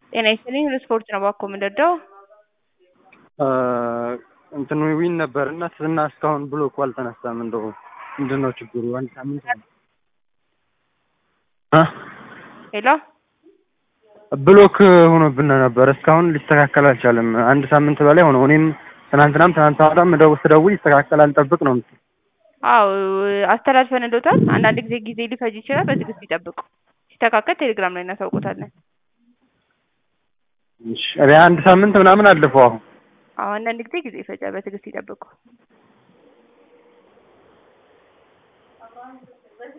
ጤና ይስጥልኝ ለስፖርት ነው እባክዎ የምንረዳው? እንትን ዊን ነበር እና እና እስካሁን ብሎኩ አልተነሳም። እንደው ምንድን ነው ችግሩ? አንድ ሳምንት እ ሄሎ ብሎክ ሆኖብን ነበር እስካሁን ሊስተካከል አልቻለም። አንድ ሳምንት በላይ ሆነው እኔም ትናንትናም ትናንት ወዲያም ደው ስደውል ይስተካከላል ጠብቅ ነው የምትል። አዎ አስተላልፈንልዎታል። አንዳንድ ጊዜ ጊዜ ሊፈጅ ይችላል። በትዕግስት ይጠብቁ። ሲስተካከል ቴሌግራም ላይ እናሳውቆታለን። እሺ አንድ ሳምንት ምናምን አለፈው አሁን አዎ አንዳንድ ጊዜ ጊዜ ይፈጃል። በትዕግስት ይጠብቁ።